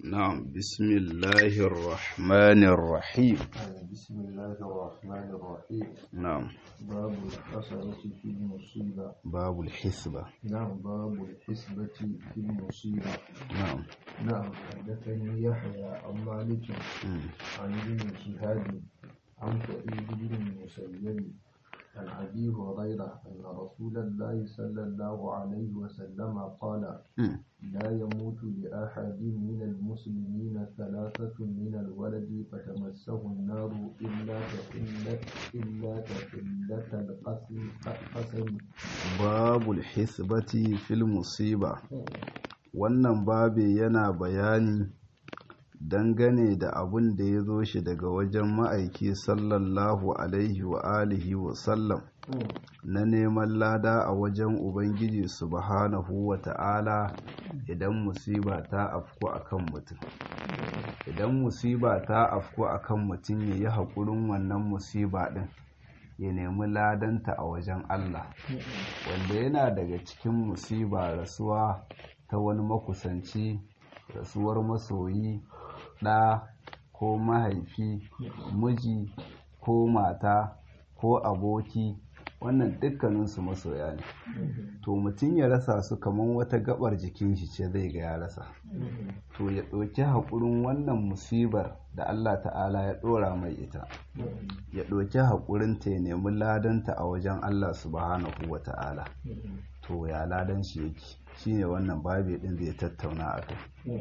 نعم بسم الله الرحمن الرحيم بسم الله الرحمن الرحيم نعم باب الحسنة في المصيبة باب الحسبة نعم باب الحسبة في المصيبة نعم نعم حدثني يحيى عن مالك مم. عن ابن شهاب عن سعيد بن المسيب عن أبي هريرة أن رسول الله صلى الله عليه وسلم قال مم. لا يموت لأحد من المسلمين ثلاثة من الولد فتمسه النار إلا تحلة إلا تحلة القسم قسم باب الحسبة في المصيبة wannan babi yana bayani dangane da abun da ya zo shi daga wajen ma'aiki sallallahu alaihi wa alihi wa sallam na neman lada a wajen ubangiji subhanahu wa ta'ala idan musiba ta afku akan mutum idan musiba ta afku akan mutum ya yi haƙurin wannan musiba ɗin ya nemi ladanta a wajen Allah wanda yana daga cikin musiba rasuwa ta wani makusanci rasuwar masoyi ɗa ko mahaifi miji ko mata ko aboki wannan dukkaninsu masoya ne to mutum ya rasa su kamar wata gabar jikin shi ce zai ga ya rasa to ya ɗauki haƙurin wannan musibar da Allah ta'ala ya ɗora mai ita ya ɗauki haƙurinta ya nemi ladanta a wajen Allah subhanahu wa ta'ala to ya ladan shi yake shine wannan babi ɗin zai tattauna a kai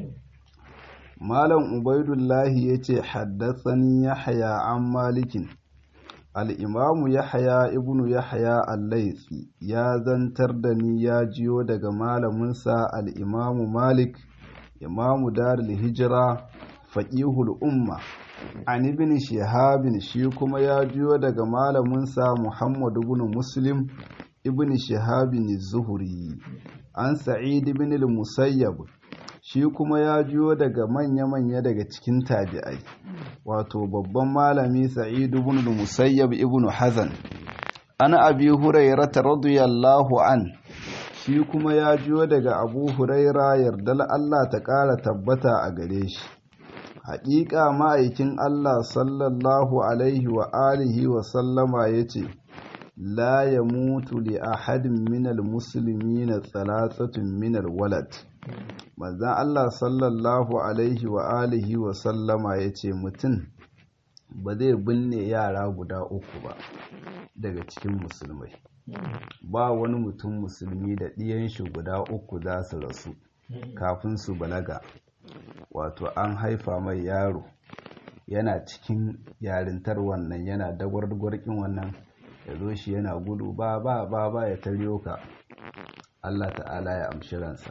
malam ubaidullahi ya ce haddasani yahya an malikin al'imamu yahya ibnu yahya al-laitsi ya zantar da ni ya jiyo daga malaminsa al'imamu malik imamu darul hijira faƙihul umma an ibn shihabin shi kuma ya jiyo daga malaminsa muhammadu ibn muslim ibn shihabin zuhuri an sa'id ibn al-musayyab shi kuma ya jiyo daga manya-manya daga cikin tabi'ai wato babban malami sa'id ibn al-musayyab ibn hazan an abi hurairah radiyallahu an shi kuma ya jiyo daga abu huraira yardal Allah ta ƙara tabbata a gare shi haƙiƙa ma'aikin Allah sallallahu alaihi wa alihi wa sallama ya ce la ya mutu li ahadin minal musulmi na tsalatsatun minal walad manzan Allah sallallahu alaihi wa alihi wa sallama ya ce mutum ba zai binne yara guda uku ba daga cikin musulmai ba wani mutum musulmi da ɗiyan shi guda uku za su rasu kafin su balaga wato an haifa mai yaro yana cikin yarintar wannan yana dagwargwarkin wannan ya zo shi yana gudu ba ba ba ba ya taryo ka Allah ta'ala ya amshi ransa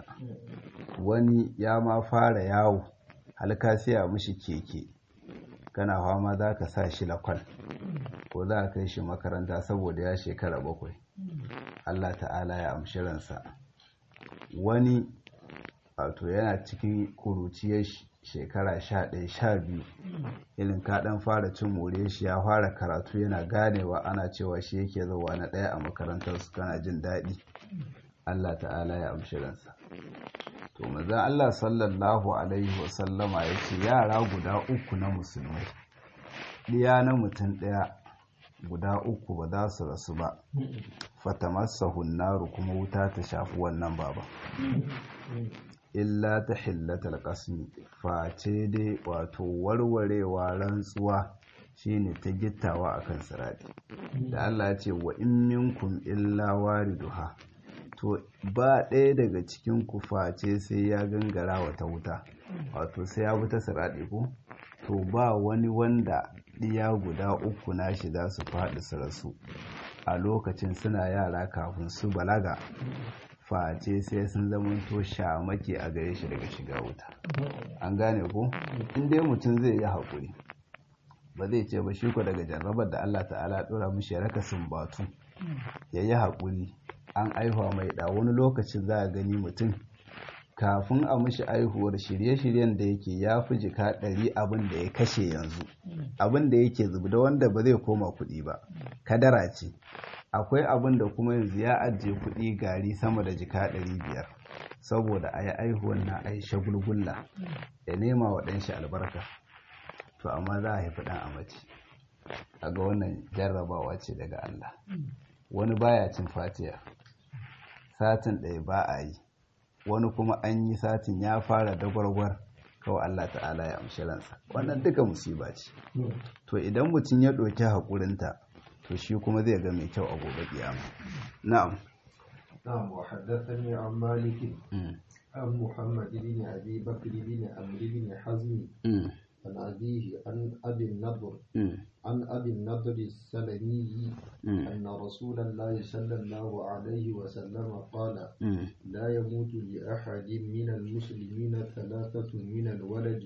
wani ya ma fara yawo halka siya mishi keke kana fama za ka sa shi lakwal ko za ka kai shi makaranta saboda ya shekara bakwai Allah ta'ala ya amshi ransa wani wato yana cikin kuruciyar shekara sha ɗaya sha biyu irin kaɗan fara cin more shi ya fara karatu yana ganewa ana cewa shi yake zauwa na ɗaya a makarantar su kana jin daɗi Allah ta'ala ya amshi ransa to mazan Allah sallallahu alaihi wasallama ya ce yara guda uku na musulmai ɗiya na mutum ɗaya guda uku ba za su rasu ba fatamassa hunnaru kuma wuta ta shafi wannan baba illa ta hillatal qasmi face dai wato warwarewa rantsuwa shine ta gittawa akan sirati da Allah ya ce wa in minkum illa wariduha to ba ɗaya daga cikin ku face sai ya gangara wata wuta wato sai ya wuta sirati ko to ba wani wanda ɗiya guda uku nashi za su faɗi su rasu a lokacin suna yara kafin su balaga face sai sun zamanto shamake a gare shi daga shiga wuta an gane ko in dai mutum zai yi haƙuri ba zai ce ba shi ko daga jarrabar da Allah ta'ala ɗora mishi ya raka sumbatu ya yi haƙuri an aihuwa mai ɗa wani lokacin za a gani mutum kafin a mishi aihuwar shirye-shiryen da yake ya fi jika ɗari abin da ya kashe yanzu abin da yake zubda wanda ba zai koma kuɗi ba kadara ce akwai abin da kuma yanzu ya ajiye kuɗi gari sama da jika ɗari biyar saboda a yi aihuwan na a yi shagulgulla ya nema wa ɗanshi albarka to amma za a haifi ɗan a mace a ga wannan jarrabawa ce daga Allah wani baya cin fatiya satin ɗaya ba a yi wani kuma an yi satin ya fara dagwargwar kawai Allah ta'ala ya amshi ransa wannan duka musiba ce to idan mutum ya ɗauki haƙurinta to shi kuma zai ga mai kyau a gobe kiyama na'am نعم وحدثني عن مالك عن محمد بن أبي بكر بن عمرو بن حزم عن أبيه عن أبي النضر عن أبي النضر السلمي أن رسول الله صلى الله عليه وسلم قال لا يموت لأحد من المسلمين ثلاثة من الولد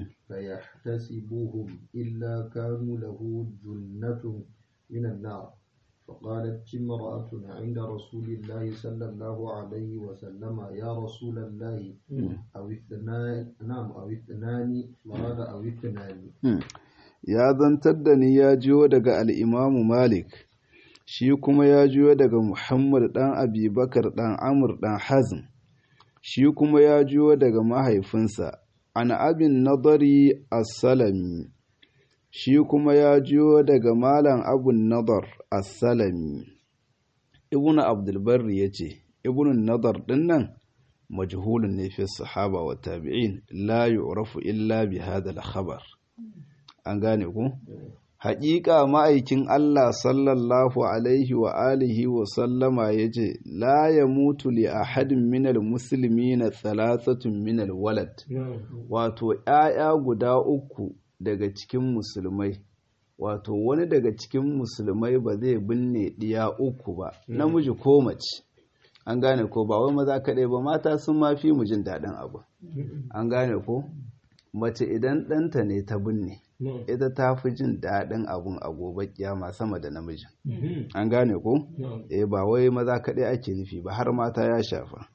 فيحتسبهم إلا كانوا له جنة من النار فقالت امرأة عند رسول الله صلى الله عليه وسلم يا رسول الله أو اثنان نعم أو اثنان مراد أو اثنان ya zantar da ni ya jiyo daga al'imamu Malik, shi kuma ya jiyo daga Muhammad ɗan Abibakar ɗan Amur ɗan Hazm, shi kuma ya jiyo daga mahaifinsa, an abin nadari as-salami, shi kuma ya jiyo daga Malam abun nadar as-salami. Ibn Abdulbarri ya ce, Ibn nadar ɗin nan, majhulun ne fi sahaba wa tabi'in, la yu'rafu illa bi hadha khabar an gane ku haƙiƙa ma'aikin Allah sallallahu alaihi wa alihi wa sallama ya ce la ya mutu li ahadin minal musulmi na thalathatun minal walad wato ‘ya'ya guda uku daga cikin musulmai wato wani daga cikin musulmai ba zai binne ɗiya uku ba namiji ko mace an gane ko ba wai maza kaɗai ba mata sun mafi mu jin daɗin abu an gane ko mace idan ɗanta ne ta binne ita ta fi jin daɗin abun a gobe kiyama sama da namijin an gane ko eh ba wai maza kaɗai ake nufi ba har mata ya shafa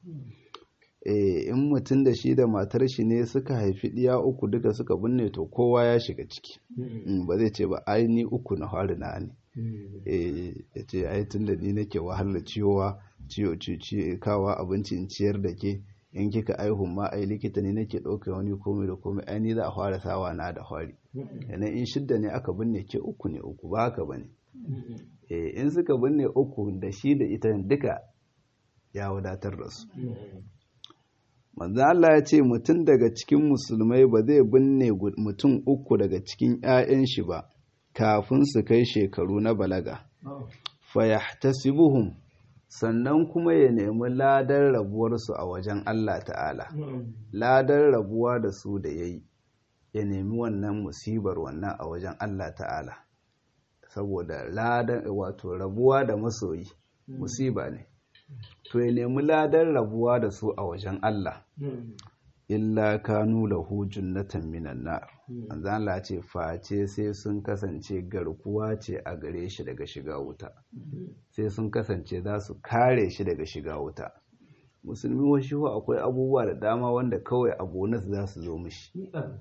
eh in mutum da shi da matar shi ne suka haifi ɗiya uku duka suka binne to kowa ya shiga ciki ba zai ce ba ai ni uku na fari na ne eh ya ce ai tun da ni nake wahalar ciwowa ciwo kawa abinci in ciyar da ke in kika aihu ma ai likita ne nake ɗauka wani komai da komai ai ni za a fara sawa na da fari yana in shidda ne aka binne ke uku ne uku ba haka bane eh in suka binne uku da shi da ita duka ya wadatar da su manzo Allah ya ce mutum daga cikin musulmai ba zai binne mutum uku daga cikin 'ya'yan shi ba kafin su kai shekaru na balaga fayahtasibuhum sannan kuma ya nemi ladar rabuwarsu a wajen Allah ta'ala ladar rabuwa da su da ya yi ya nemi wannan musibar wannan a wajen Allah ta'ala saboda ladar wato rabuwa da masoyi musiba ne to ya nemi ladar rabuwa da su a wajen Allah illa kanu lahu junnatan minan nar manzo Allah ce face sai sun kasance garkuwa ce a gare shi daga shiga wuta sai sun kasance za su kare shi daga shiga wuta musulmi washi akwai abubuwa da dama wanda kawai a bonus za su zo mishi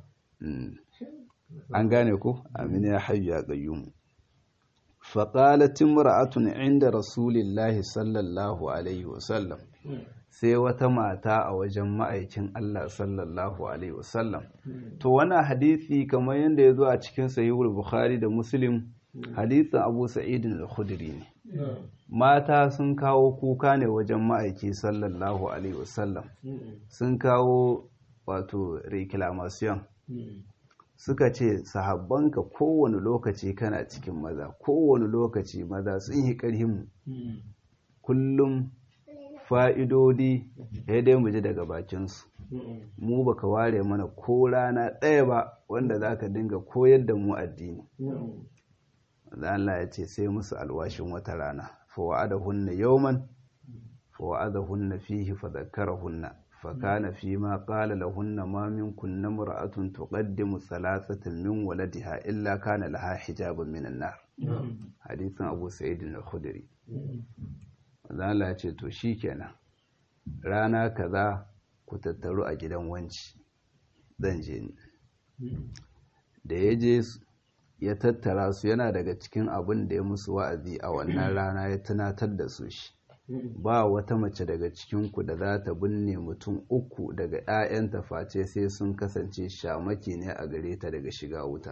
an gane ku amin ya hayyu ya qayyum faqalat imra'atun inda rasulillahi sallallahu alaihi wasallam sai wata mata a wajen ma'aikin Allah sallallahu Alaihi wasallam. To, wani hadisi kamar yadda ya zo a cikin sahihul Bukhari da Muslim, hadisin Abu Sa'idin al-Khudri ne. Mata sun kawo kuka ne wajen ma'aiki sallallahu Alaihi wasallam. Sun kawo wato reclamation. Suka ce, sahabbanka kowane lokaci kana cikin maza, kowane lokaci maza sun yi ƙarhinmu. Kullum fa'idodi ya dai mu ji daga bakinsu mu baka ware mana ko rana ɗaya ba wanda za ka dinga koyar da mu addini Allah ya ce sai musu alwashin wata rana fawa'ada hunna yauman fawa'ada hunna fihi fadhakkara hunna fakana fi ma qala lahunna ma minkum namra'atun tuqaddimu salasatan min waladiha illa kana laha hijabun minan nar hadisin Abu Sa'id al-Khudri Allah ya ce to shi kenan rana kaza ku tattaru a gidan wanci zan je ni da ya je ya tattara su yana daga cikin abin da ya musu wa'azi a wannan rana ya tunatar da su shi ba wata mace daga cikinku da za ta binne mutum uku daga 'ya'yanta face sai sun kasance shamaki ne a gare ta daga shiga wuta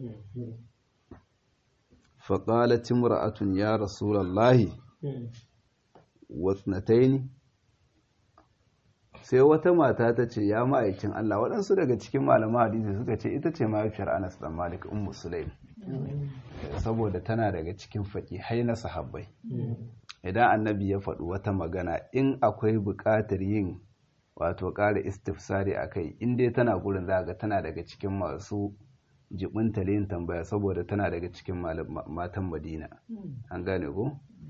faƙalat imra'atun ya rasulallahi wasnataini sai wata mata ta ce ya ma'aikin Allah waɗansu daga cikin malaman hadisi suka ce ita ce mahaifiyar Anas dan Malik ummu Sulaim saboda tana daga cikin faƙihai na sahabbai idan annabi ya faɗi wata magana in akwai buƙatar yin wato ƙara istifsari a kai in dai tana gurin za ga tana daga cikin masu jibinta yin tambaya saboda tana daga cikin matan madina an gane ko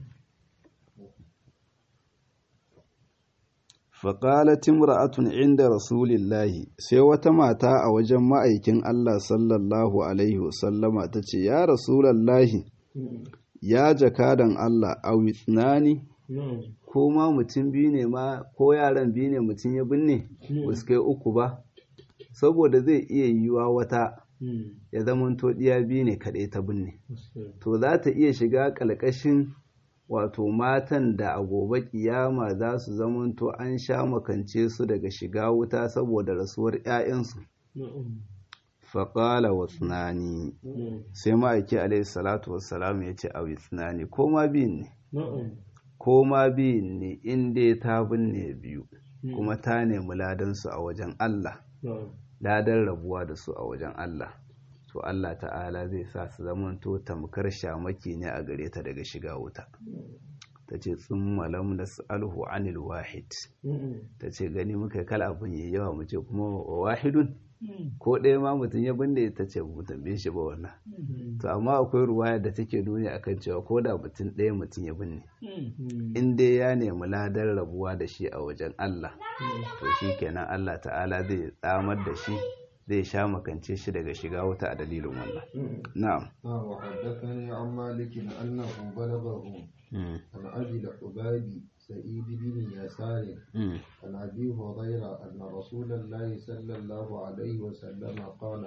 faƙalat imra'atun inda rasulillahi sai wata mata a wajen ma'aikin Allah sallallahu alaihi wasallama ta ce ya rasulallahi ya jakadan Allah a witnani ko ma mutum biyu ne ma ko yaran biyu ne mutum ya binne wasu kai uku ba saboda zai iya yiwuwa wata ya zama to ɗiya biyu ne kaɗai ta binne to za ta iya shiga ƙalƙashin wato matan da a gobe kiyama za su zamanto an sha makance su daga shiga wuta saboda rasuwar 'ya'yansu faƙala wa tsunani sai ma'aiki alaihi salatu wassalam ya ce a wi tsunani ko ma biyun ne ko ma biyun ne inda ta binne biyu kuma ta nemi ladansu a wajen Allah ladan rabuwa da su a wajen Allah to Allah ta'ala zai sa su zamanto tamkar shamaki ne a gare ta daga shiga wuta ta ce tsun malam da alhu anil wahid ta ce gani muka kala abin yi yawa mu ce kuma wahidun ko ɗaya ma mutum ya binne ta ce mu tambaye shi ba wannan to amma akwai ruwaya da take nuni akan cewa ko da mutum ɗaya mutum ya binne in dai ya nemi ladar rabuwa da shi a wajen Allah to shi kenan Allah ta'ala zai tsamar da shi zai sha makance shi daga shiga wuta a dalilin wannan na'am wa haddathani an malikin annahu balaghahu an abi al-ubabi سعيد بن يسار عن أبي هريرة أن رسول الله صلى الله عليه وسلم قال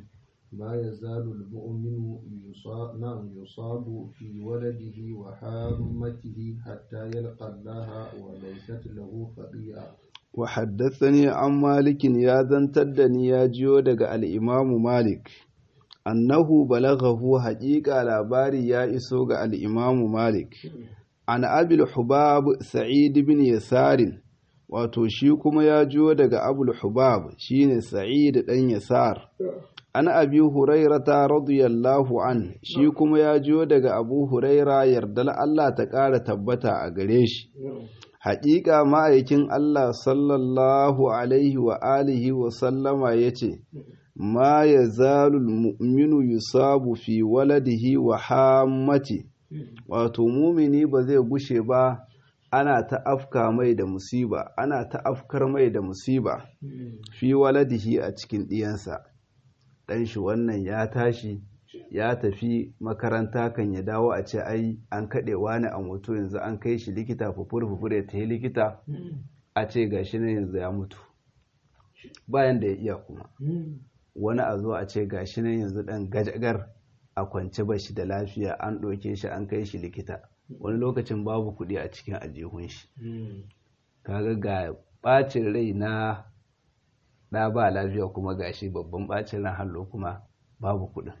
ما يزال المؤمن يصاب, نعم يصاب في ولده وحامته حتى يلقى الله وليست له خطيئة وحدثني عن مالك يا زنتدني يا جيو دغ الإمام مالك أنه بلغه حقيقة لاباري يا إسوغ الإمام مالك an abil hubab sa'id bin yasarin wato shi kuma ya jiyo daga abul hubab shine sa'id dan yasar an abi hurairata radiyallahu an shi kuma ya jiyo daga abu huraira yardal Allah ta ƙara tabbata a gare shi haƙiƙa ma'aikin Allah sallallahu alaihi wa alihi wa sallama ya ce ma ya zalul mu'minu yusabu fi waladihi wa hammati wato mumini ba zai gushe ba ana ta afka mai da musiba ana ta afkar mai da musiba fi waladihi a cikin ɗiyansa ɗan shi wannan ya tashi ya tafi makaranta kan ya dawo a ce ai an kaɗe wani a mutu yanzu an kai shi likita fufur fufur ya tafi likita a ce ga shi yanzu ya mutu bayan da ya iya kuma wani a zo a ce ga shi yanzu ɗan gajagar a kwance ba shi da lafiya an ɗauke shi an kai shi likita wani lokacin babu kuɗi a cikin aljihun shi kaga ga ɓacin rai na ɗa ba lafiya kuma gashi babban ɓacin ran hallo kuma babu kuɗin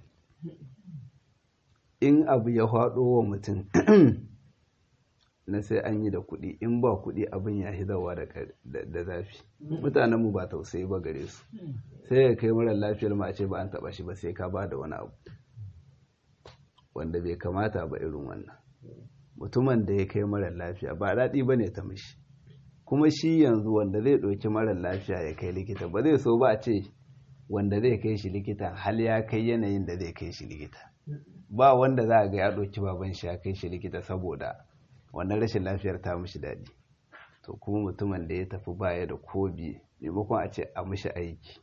in abu ya faɗo wa mutum na sai an yi da kuɗi in ba kuɗi abin ya hidawa da zafi mutanenmu ba tausayi ba gare su sai ya kai mara lafiyar ma a ce ba an taɓa shi ba sai ka ba da wani abu wanda bai kamata ba irin wannan mutumin da ya kai mara lafiya ba daɗi ba ne ta mishi kuma shi yanzu wanda zai ɗauki mara lafiya ya kai likita ba zai so ba a ce wanda zai kai shi likita hal ya kai yanayin da zai kai shi likita ba wanda za a ga ya ɗauki baban shi ya kai shi likita saboda wannan rashin lafiyar ta mishi daɗi to kuma mutumin da ya tafi baya da kobi maimakon a ce a mishi aiki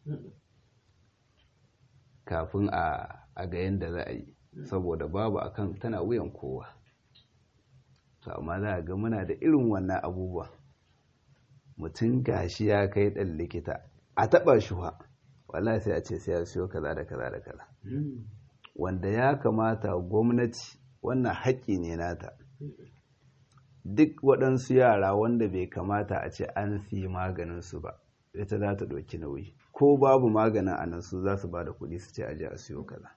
kafin a ga yadda za a yi saboda babu akan tana wuyan kowa to amma za a ga muna da irin wannan abubuwa mutum gashi ya kai ɗan likita a taɓa shi wa wallahi sai a ce sai ya siyo kaza da kaza da kaza wanda ya kamata gwamnati wannan haƙƙi ne nata duk waɗansu yara wanda bai kamata a ce an siyi maganinsu ba ita za ta ɗauki nauyi ko babu maganin a nan su za su ba da kuɗi su ce aje a siyo kaza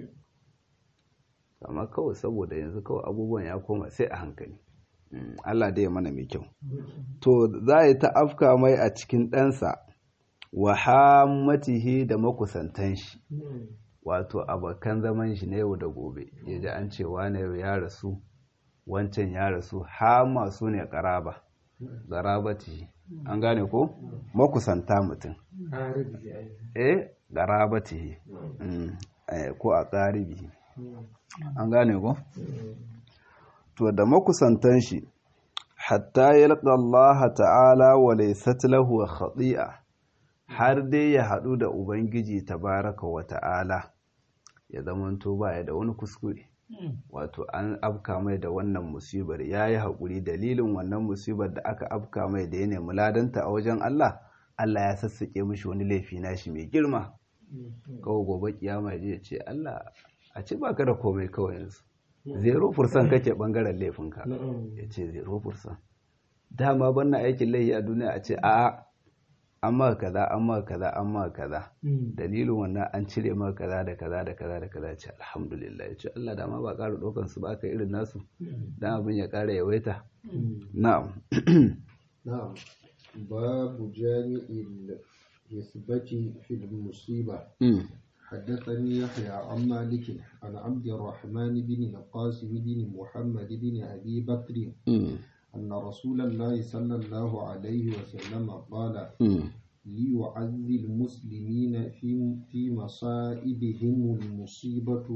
amma kawai saboda yanzu kawai abubuwan ya koma sai a hankali Allah dai ya mana mai kyau to za a yi ta afka mai a cikin ɗansa wa hammatihi da makusantan shi wato abokan zaman shi na yau da gobe ya ji an cewa na yau ya rasu wancan ya rasu hama su ne ƙaraba garabati an gane ko makusanta mutum eh garabati ko a ƙaribi an gane ko to da makusantan shi hatta yalqa Allah ta'ala wa laysat lahu khati'a har dai ya haɗu da ubangiji tabaraka wa ta'ala ya zamanto baya da wani kuskure wato an afka mai da wannan musibar ya yi haƙuri dalilin wannan musibar da aka afka mai da ya nemi ladanta a wajen Allah Allah ya sassaƙe mishi wani laifi nashi mai girma kawai gobe kiyama ya ce Allah a ci baka da komai kawai yanzu zero fursan kake bangaren laifinka ya ce zero fursan dama banna aikin laifi a duniya a ce a'a amma kaza amma kaza amma kaza dalilin wannan an cire maka kaza da kaza da kaza da kaza ce alhamdulillah ya ce Allah da ma ba ƙara ɗaukan su ba ka irin nasu dan abin ya ƙara yawaita na'am na'am babu jami'il hisbati fil musiba حدثني يحيى عن مالك عن عبد الرحمن بن القاسم بن محمد بن أبي بكر أن رسول الله صلى الله عليه وسلم قال ليعزي المسلمين في في مصائبهم المصيبة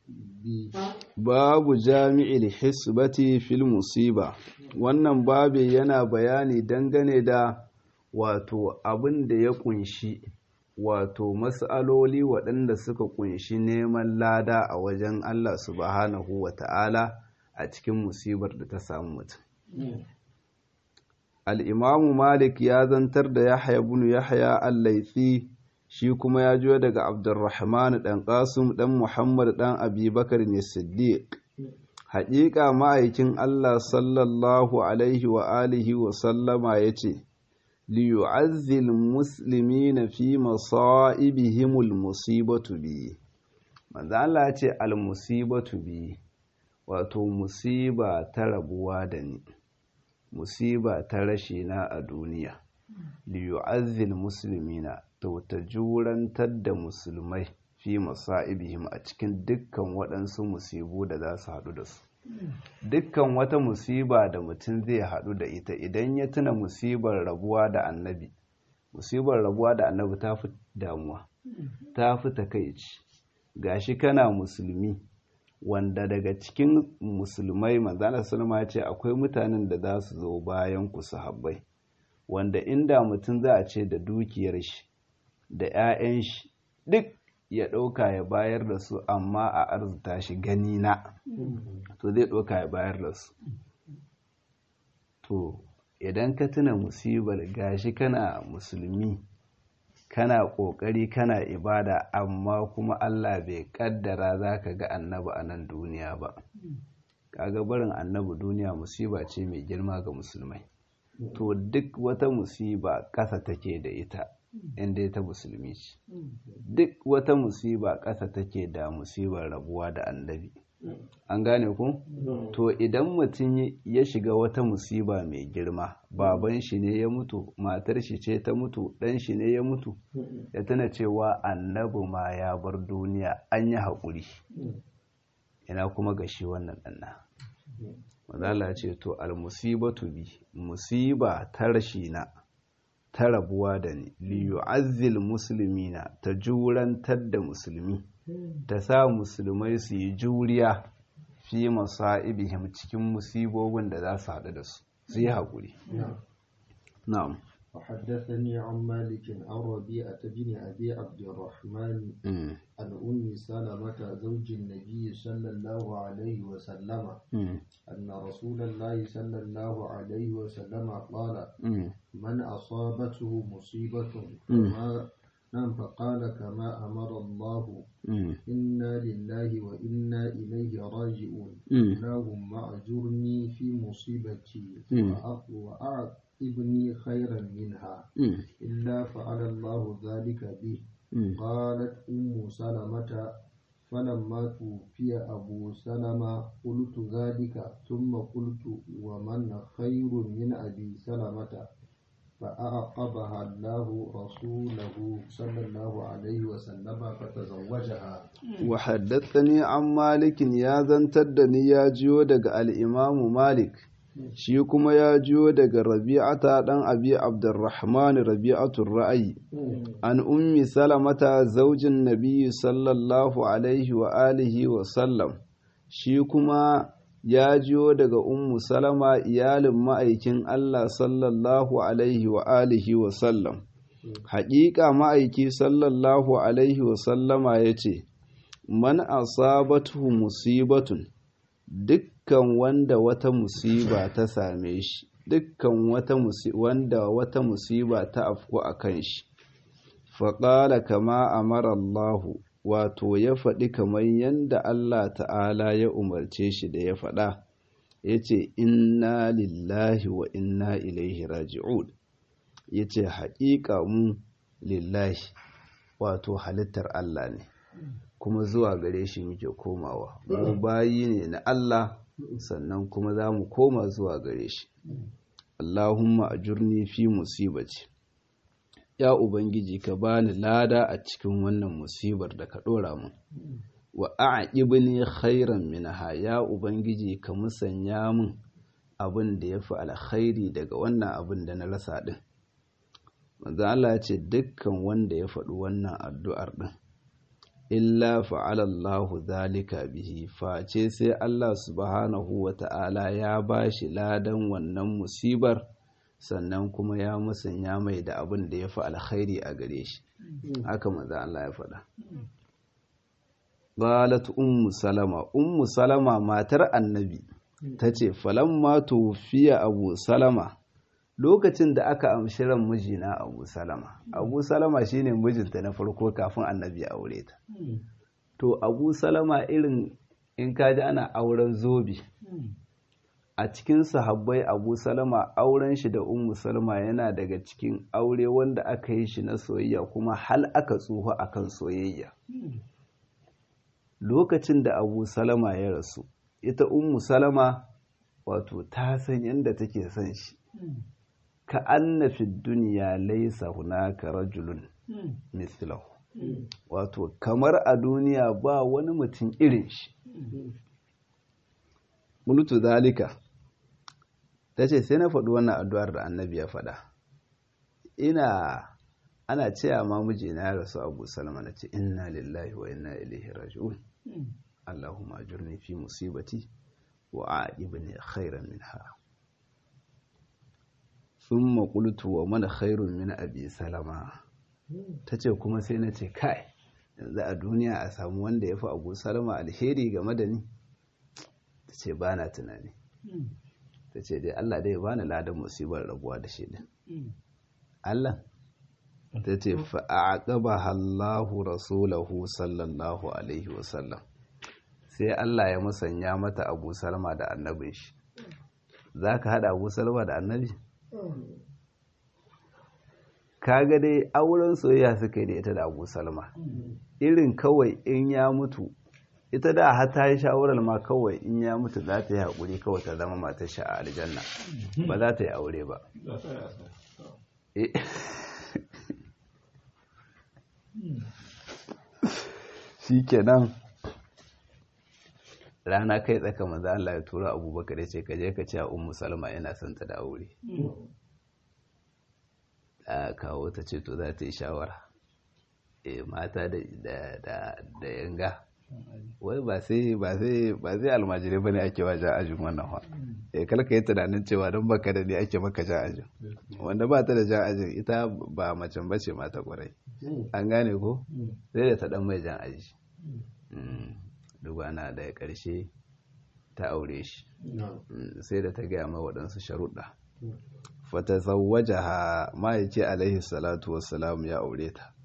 babu jami'il hisbati fil musiba wannan babi yana bayani dangane da wato abin da ya kunshi wato mas'aloli waɗanda suka kunshi neman lada a wajen Allah subhanahu wa ta'ala a cikin musibar da ta samu mutum al'imamu malik ya zantar da yahya bin yahya al-laifi shi kuma ya juya daga abdurrahman ɗan ƙasum ɗan muhammad ɗan abubakar ne siddiq haƙiƙa ma'aikin allah sallallahu alaihi wa alihi wa sallama ya ce liyu'azzil musulmi na fi masa'ibihimul musibatu bi manzo Allah ya ce al-musibatu bi wato musiba ta rabuwa da ni musiba ta rashi na a duniya liyu'azzil muslimina to ta jurantar da musulmai fi masa'ibihim a cikin dukkan waɗansu musibu da za su haɗu da su dukkan wata musiba da mutum zai haɗu da ita idan ya tuna musibar rabuwa da annabi musibar rabuwa da annabi ta fi damuwa ta fi takaici gashi kana musulmi wanda daga cikin musulmai manzana sulma ce akwai mutanen da za su zo bayan ku sahabbai wanda inda mutum za a ce da dukiyar shi da 'ya'yan shi duk ya ɗauka ya bayar da su amma a arzuta shi gani na to zai ɗauka ya bayar da su to idan ka tuna musibar gashi kana musulmi kana ƙoƙari kana ibada amma kuma Allah bai ƙaddara za ka ga annabi a nan duniya ba kaga barin annabi duniya musiba ce mai girma ga musulmai to duk wata musiba ƙasa take da ita inda ta musulmi ce duk wata musiba ƙasa take da musibar rabuwa da annabi an gane ku to idan mutum ya shiga wata musiba mai girma baban shi ne ya mutu matar shi ce ta mutu ɗan shi ne ya mutu ya tana cewa annabi ma ya bar duniya an yi haƙuri ina kuma ga shi wannan ɗanna mazala ce to almusibatu bi musiba ta rashi na ta rabuwa da ni liyu'azzil muslimina ta jurantar da musulmi ta sa musulmai su yi juriya fi masa'ibihim cikin musibobin da za su haɗu da su su yi haƙuri na'am وحدثني عن مالك عن ربيعة بن أبي عبد الرحمن عن أم سلمة زوج النبي صلى الله عليه وسلم أن رسول الله صلى الله عليه وسلم قال من أصابته مصيبة فما نعم فقال كما أمر الله إنا لله وإنا إليه راجعون اللهم أجرني في مصيبتي وأعقبني خيرا منها إلا فعل الله ذلك به قالت أم سلمة فلما توفي أبو سلمة قلت ذلك ثم قلت ومن خير من أبي سلمة فأعقبها الله رسوله صلى الله عليه وسلم فتزوجها وحدثني عن مالك يا زنتدني يا جيو دغ الإمام مالك shi kuma ya jiyo daga rabi'ata ɗan abi abdurrahman rabi'atul ra'ayi an ummi salamata zaujin nabiyyi sallallahu alaihi wa alihi wa sallam shi kuma ya jiyo daga ummu salama iyalin ma'aikin Allah sallallahu alaihi wa alihi wa sallam haƙiƙa ma'aiki sallallahu alaihi wa sallama ya ce man asabatu musibatun dukkan wanda wata musiba ta same shi dukkan wata wanda wata musiba ta afku a kan shi faƙala kama amara Allahu wato ya faɗi kamar yadda Allah ta'ala ya umarce shi da ya faɗa ya ce inna lillahi wa inna ilaihi raji'un ya ce haƙiƙa mu lillahi wato halittar Allah ne kuma zuwa gare shi muke komawa mu bayi ne na Allah sannan kuma za mu koma zuwa gare shi Allahumma ajurni fi musibati ya ubangiji ka bani lada a cikin wannan musibar da ka dora mun wa a'qibni khairan minha ya ubangiji ka musanya mun abin da yafi alkhairi daga wannan abin da na rasa din manzo Allah ya ce dukkan wanda ya faɗi wannan addu'ar din illa fa'alallahu zalika bihi face sai Allah subhanahu wa ta'ala ya ba shi ladan wannan musibar sannan kuma ya musanya mai da abin da ya fi alkhairi a gare shi haka maza Allah ya faɗa Galat ummu salama ummu salama matar annabi ta ce falamma tufiya abu salama lokacin da aka amshi ran mijina abu salama abu salama shine mijinta na farko kafin annabi ya aure ta to abu salama irin in kaji ana auren zobe a cikin sahabbai abu salama auren shi da ummu salama yana daga cikin aure wanda aka yi shi na soyayya kuma hal aka tsoho akan soyayya lokacin da abu salama ya rasu ita ummu salama wato ta san yadda take son shi ka anna fi duniya laisa hunaka rajulun mislahu wato kamar a duniya ba wani mutum irin shi mulutu zalika ta ce sai na faɗi wannan addu'ar da annabi ya faɗa ina ana cewa ma mijina ya rasu abu salama na ce inna lillahi wa inna ilaihi raji'un allahumma ajurni fi musibati wa a'ibni khairan minha sun maƙultu wa mana khairun min abi salama ta ce kuma sai na ce kai yanzu a duniya a samu wanda ya fi abu salama alheri game da ni ta ce ba na tunani ta ce dai allah dai ba na ladan musibar rabuwa da shi din allah ta ce fa'aƙaba hallahu rasulahu sallallahu alaihi wasallam sai allah ya musanya mata abu salama da annabin shi za ka haɗa abu salama da annabi kaga dai auren soyayya suka yi da ita da abu salma irin kawai in ya mutu ita da har ta yi shawarar ma kawai in ya mutu za ta yi haƙuri kawai ta zama matar sha a aljanna ba za ta yi aure ba shi kenan rana kai tsaka maza Allah ya tura abubakar ya ce ka je ka ce a ummu salma yana son ta da aure a kawo ta ce to za ta yi shawara e mata da yanga wai ba sai ba sai ba sai almajirai bane ake wa ja ajin wannan fa eh kalka yi tunanin cewa don baka da ne ake maka ja ajin wanda ba ta da ja ajin ita ba macen bace mata kwarai an gane ko sai da ta dan mai jan aji dubana da ƙarshe ta aure shi sai da ta gaya ma waɗansu sharuɗa fata zawwaja ha ma'aiki alaihi salatu wassalam ya aure ta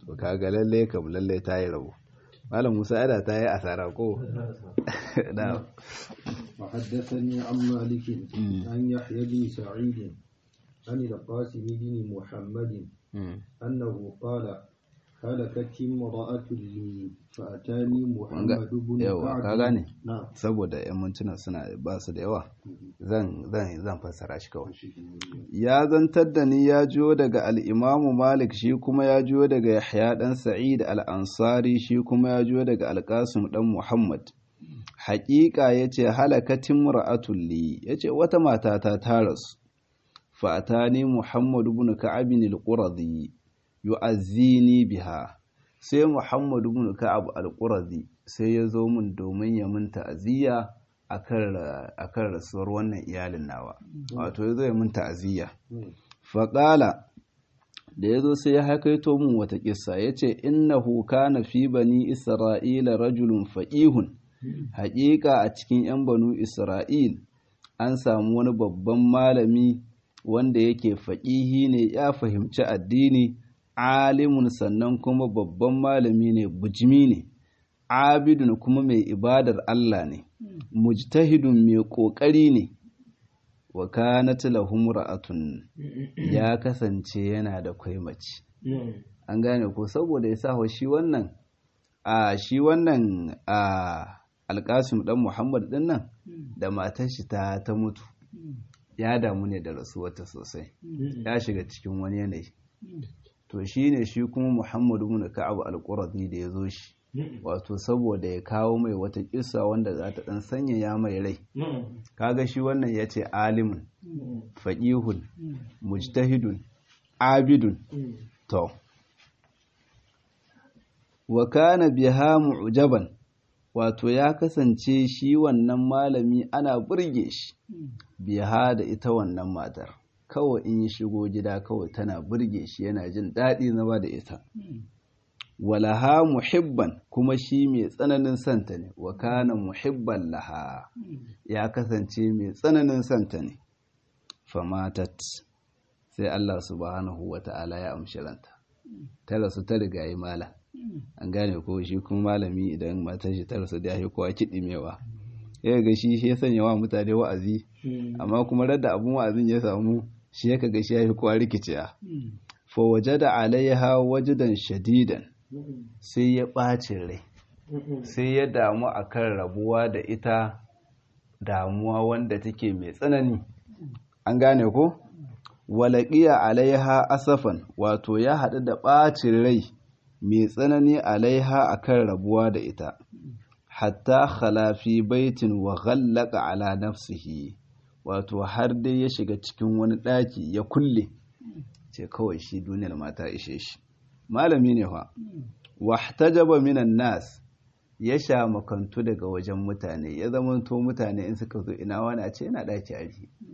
to kaga lalle kam lalle ta yi rabu malam musa ada ta yi asara ko da وحدثني عن مالك عن يحيى بن سعيد عن القاسم بن محمد أنه قال هلكت امرأة لي فأتاني محمد بن yawa ka gane نعم saboda yan mintuna suna ba su da yawa zan zan zan fassara shi kawai ya zantar da ni ya jiyo daga al'imamu malik shi kuma ya jiyo daga yahya ɗan sa'id al'ansari shi kuma ya jiyo daga alƙasim ɗan muhammad haƙiƙa ya ce halakatin ra'atulli ya ce wata matata ta rasu fa'atani muhammad ibn ka'ab al-quradi yu'azzini biha sai muhammad ibn ka'ab al-quradi sai ya zo min domin ya min ta'aziyya akan rasuwar wannan iyalin nawa wato ya zo ya min ta'aziyya faƙala da ya zo sai ya haikaito min wata ƙissa ya ce innahu kana fi bani isra'ila rajulun faƙihun haƙiƙa a cikin 'yan banu isra'il an samu wani babban malami wanda yake faƙihi ne ya fahimci addini alimun sannan kuma babban malami ne bujimi ne abidun kuma mai ibadar Allah ne mujtahidun mai ƙoƙari ne wa kanat lahum ra'atun ya kasance yana da kwaimaci an gane ko saboda ya sa shi wannan a shi wannan a alƙasim dan Muhammad din nan da matar shi ta ta mutu ya damu ne da rasuwarta sosai ya shiga cikin wani yanayi to shine shi kuma Muhammadu ibn Ka'ab al-Qurazi da ya zo shi wato saboda ya kawo mai wata kissa wanda za ta dan sanyaya mai rai kaga shi wannan ya ce alimun faqihun mujtahidun abidun to wa kana biha mu'jaban wato ya kasance shi wannan malami ana burge shi biha da ita wannan matar kawai in yi shigo gida kawai tana burge shi yana jin daɗi zama da ita walaha muhibban kuma shi mai tsananin santa ne wa kana muhibban laha ya kasance mai tsananin santa ne famatat sai Allah subhanahu wa ta'ala ya amshi ranta ta rasu ta riga yi malam an gane ko shi kuma malami idan matar shi ta rasu da ya kowa kiɗimewa ya ga shi shi ya sanya wa mutane wa'azi amma kuma radda abun wa'azin ya samu shi ya kaga shi ya fi kowa rikiciya fa wajada alaiha wajidan shadidan sai ya ɓacin rai sai ya damu akan rabuwa da ita damuwa wanda take mai tsanani an gane ko walaƙiya alaiha asafan wato ya haɗu da ɓacin rai mai tsanani alaiha akan rabuwa da ita hatta khalafi baitin wa ghallaka ala nafsihi wato har dai ya shiga cikin wani ɗaki ya kulle ce kawai shi duniyar mata ishe shi malami ne fa wahtajaba minan nas ya sha makantu daga wajen mutane ya zamanto mutane in suka zo ina wani a ce yana ɗaki a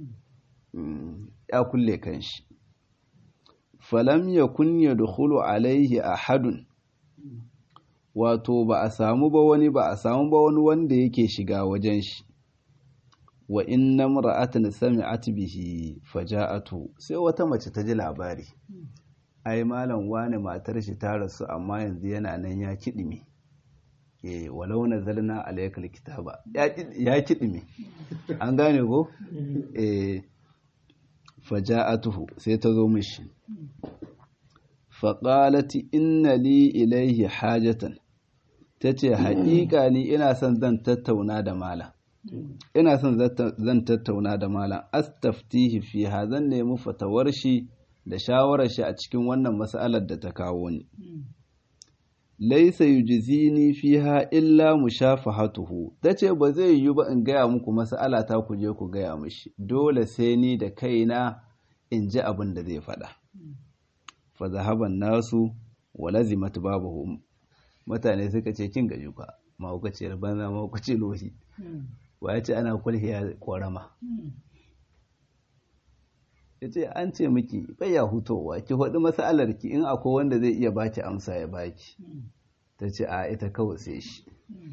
ya kulle kanshi falam ya kunya dukulu alaihi ahadun wato ba a samu ba wani ba a samu ba wani wanda yake shiga wajen shi wa inna mar'atan sami'at bihi faja'atu sai wata mace ta ji labari ai malam wani matar shi ta rasu amma yanzu yana nan ya kidime eh walau nazalna alaykal kitaba ya kidime an gane ko eh faja'atuhu sai ta zo mishi faƙalati inna li ilaihi hajatan ta ce haƙiƙa ni ina son zan tattauna da malam ina son zan tattauna da malam astaftihi fiha zan nemi fatawar shi da shawarar shi a cikin wannan mas'alar da ta kawo ni laisa yujzini fiha illa mushafahatuhu tace ba zai yi ba in gaya muku mas'ala ta ku je ku gaya mishi dole sai ni da kaina in ji abin da zai faɗa fa zahaban nasu wa lazimat babuhum mutane suka ce kin gaji ka mahaukaciyar banza mahaukaci lohi wa ya ce ana kulhiya korama ya ce an ce miki baya hutowa ki faɗi mas'alar ki in akwai wanda zai iya baki amsa ya baki ta ce a ita kawai sai shi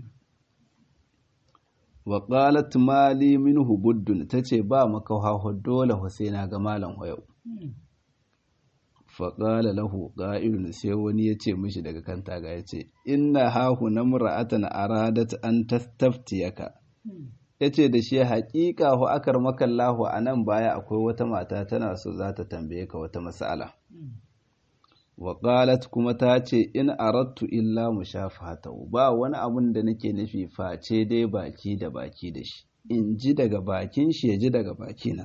wa qalat mali minhu buddun tace ba makawa dole Husaina ga malam hoyau faƙala lahu ƙa'ilun sai wani ya ce mishi daga kan taga ya ce inna hahu na mura'atan aradat an tastaftiyaka ya ce da shi haƙiƙa hu akar makallahu a nan baya akwai wata mata tana so za ta tambaye ka wata mas'ala wa qalat kuma ta ce in aradtu illa mushafahatahu ba wani abun da nake nufi face dai baki da baki da shi in ji daga bakin shi ya ji daga bakina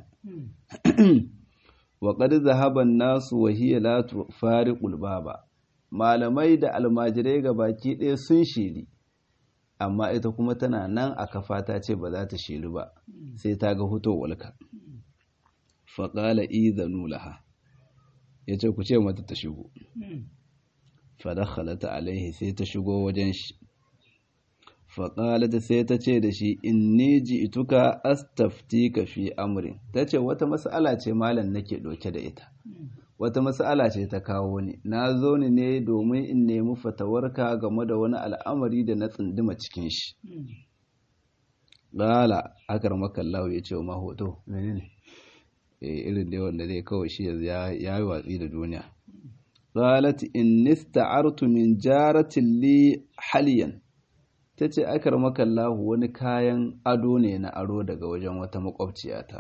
wa qad zahaba an-nasu wa hiya la tufariqul baba malamai da almajirai ga baki ɗaya sun shiri amma ita kuma tana nan a kafa ta ce ba za ta shiri ba sai ta ga walka. faƙala izanu laha ya ce ku ce mata ta shigo fadakhalata alaihi sai ta shigo wajen shi faƙalata sai ta ce da shi in ni ji ituka astafti ka fi amurin ta ce wata mas'ala ce malam nake ɗauke da ita wata mas'ala ce ta kawo ni na zo ni ne domin in nemi fatawarka game da wani al'amari da na tsunduma cikin shi ƙala akar makallahu ya ce wa mahoto menene irin da wanda zai kawai shi ya yi watsi da duniya qalat in nista'artu min jaratin li haliyan tace akar makallahu wani kayan ado ne na aro daga wajen wata makwabciyata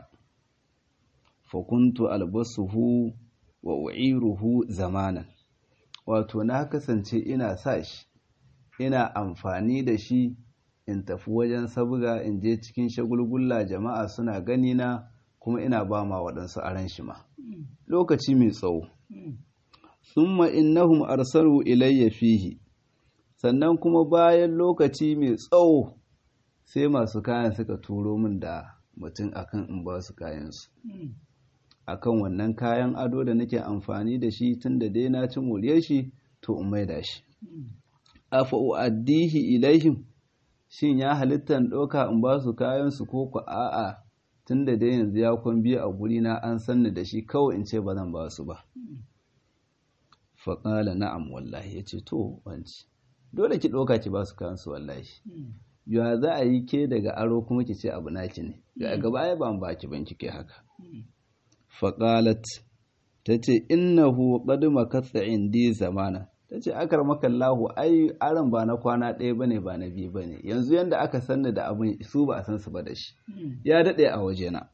fa kuntu albasuhu wa u'iruhu zamanan wato na kasance ina sa shi ina amfani da shi in tafi wajen sabga in je cikin shagulgulla jama'a suna gani na kuma ina ba ma waɗansu aran shi ma lokaci mai tsawo summa innahum arsalu ilayya fihi sannan kuma bayan lokaci mai tsawo sai masu kayan suka turo min da mutum akan in ba su kayansu akan wannan kayan ado da nake amfani da shi tun da dai na ci moriyar shi to in maida shi afa uaddihi ilaihim shin ya halitta in ɗauka in ba su kayansu ko ku a'a tun da dai yanzu ya kwan biyu a guri na an sanni da shi kawai in ce ba zan ba su ba faƙala na'am wallahi ya ce to wanci dole ki ɗauka ki ba su kayansu wallahi ya za a yi ke daga aro kuma ki ce abu naki ne ga gaba ya ban baki ban kike haka faƙalat ta ce innahu qad makatha indi zamana ta ce akar makallahu ai aron ba na kwana ɗaya ba ne ba na biyu ba ne yanzu yadda aka sanni da abin su ba a san su ba da shi ya daɗe a wajena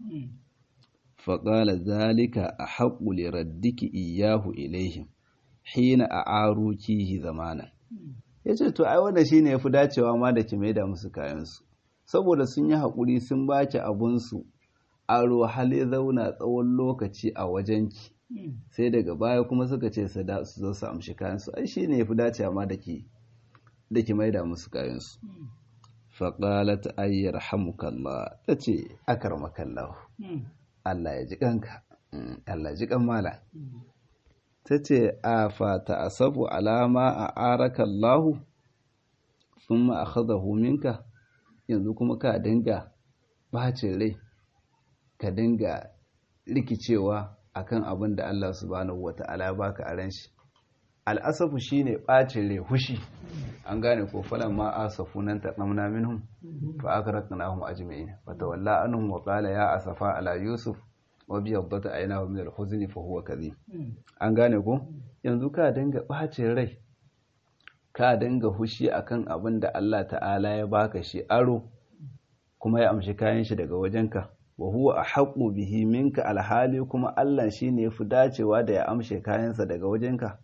faƙala zalika a haƙuli raddiki iyahu ilaihim hina a arukihi zamanan ya ce to ai wanda shi ne ya fi dacewa ma da ki maida musu kayansu saboda sun yi haƙuri sun baki abunsu aro hali zauna tsawon lokaci a wajenki sai daga baya kuma suka ce su zo su amshi kayansu ai shi ne ya fi dacewa ma da ki da ki maida musu kayansu faƙalat ayyar hamukallah ta ce akar makallahu Allah ya ji kanka Allah ya ji kan mala ta ce a fata asabu alama a arakallahu sun ma a minka yanzu kuma ka dinga bacin rai ka dinga rikicewa akan abin da Allah subhanahu wata'ala baka a ran shi al'asafu shine bacin rai hushi an gane ko falan ma asafu nan taqamna minhum fa akraknahum ajma'in fa tawalla anhum wa qala ya asafa ala yusuf wa biyaddat aynahu min al-huzni fa huwa kadhib an gane ko yanzu ka dinga bacin rai ka dinga hushi akan abin da Allah ta'ala ya baka shi aro kuma ya amshi kayan shi daga wajenka wa huwa ahqqu bihi minka alhali kuma Allah shine yafi dacewa da ya amshe kayansa daga wajenka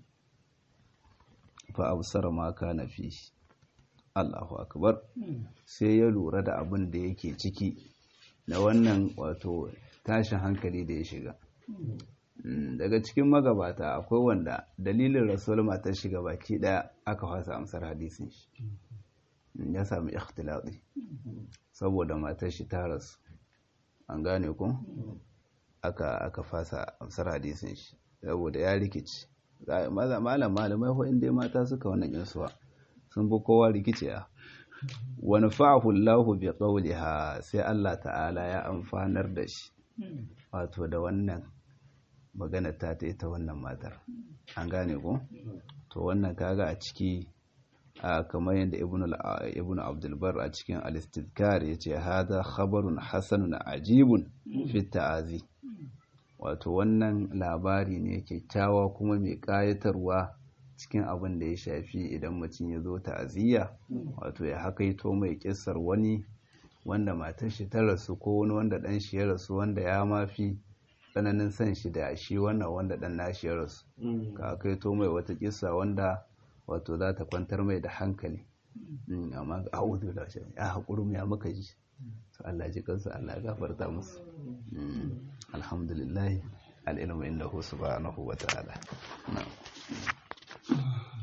fa absara ma kana fi Allahu akbar sai ya lura da abin da yake ciki na wannan wato tashin hankali da ya shiga daga cikin magabata akwai wanda dalilin rasul matar shiga baki daya aka fasa amsar hadisin shi ya sami ikhtilati saboda matar shi ta rasu an gane ku aka aka fasa amsar hadisin shi saboda ya rikici malam malamai ko inda mata suka wannan yinsuwa sun bi kowa rikici a wani fa'ahu Allahu bi qawliha sai Allah ta'ala ya amfanar da shi wato da wannan magana ta ta ita wannan matar an gane ko to wannan kaga a ciki a kamar yadda ibn abdulbar a cikin al-istidkar ya ce hada khabarun hasanun ajibun fi ta'azi wato wannan labari ne kyakkyawa kuma mai ƙayatarwa cikin abin da ya shafi idan mutum ya zo ta'aziyya wato ya hakaito mai kissar wani wanda matar shi ta rasu ko wani wanda dan shi ya rasu wanda ya mafi tsananin san shi da shi wannan wanda dan nashi ya rasu ka hakaito mai wata kissa wanda wato za ta kwantar mai da hankali amma ga a'udhu da shi ya haƙuri ya maka ji to Allah ji kansa Allah ya gafarta musu alhamdulillah al-ilmu indahu subhanahu wa ta'ala na'am